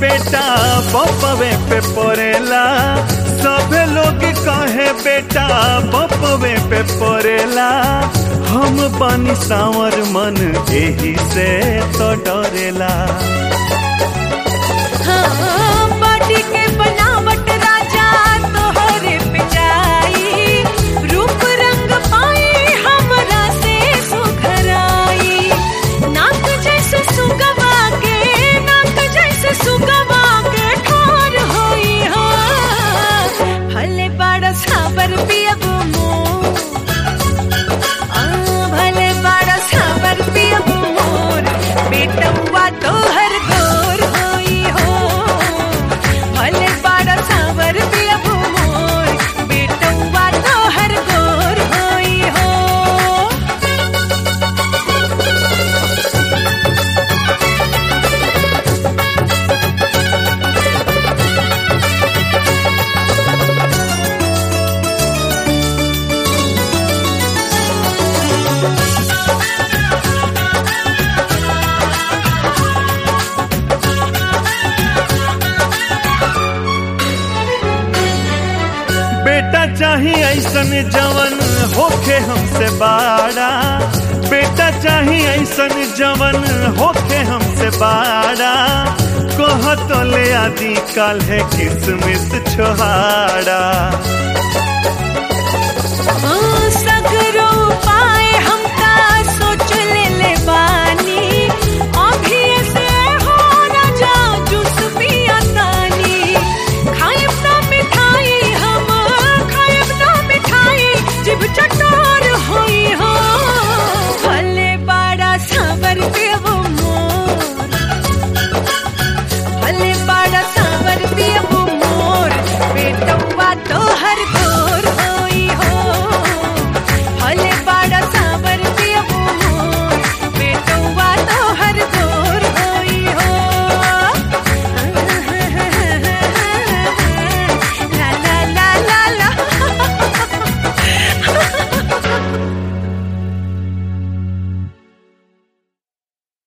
बेटा बपवे पे पड़ेला सभे लोग कहे बेटा बपवे पे पड़ेला हम बानी सावर मन एही से तो डरेला हाँ, बाटी के बनावट राजा तोहरे पे जाई रूप रंग पाई हमरा से सुघराई नाक जैसे सुगवा के नाक जैसे सुगवा के ठोर होई हो भले बड़ा साबर पियब मोर आ, भले बड़ा साबर पियब मोर बेटवा तोहर गोर होई हो भले बड़ा साबर पियब मोर बेटवा तोहर गोर होई हो बेटा चाही ऐसन जवन होखे हमसे बाड़ा बेटा चाही ऐसन जवन होखे हमसे बाड़ा कह तो ले आदि काल है किसमिस छोहाड़ा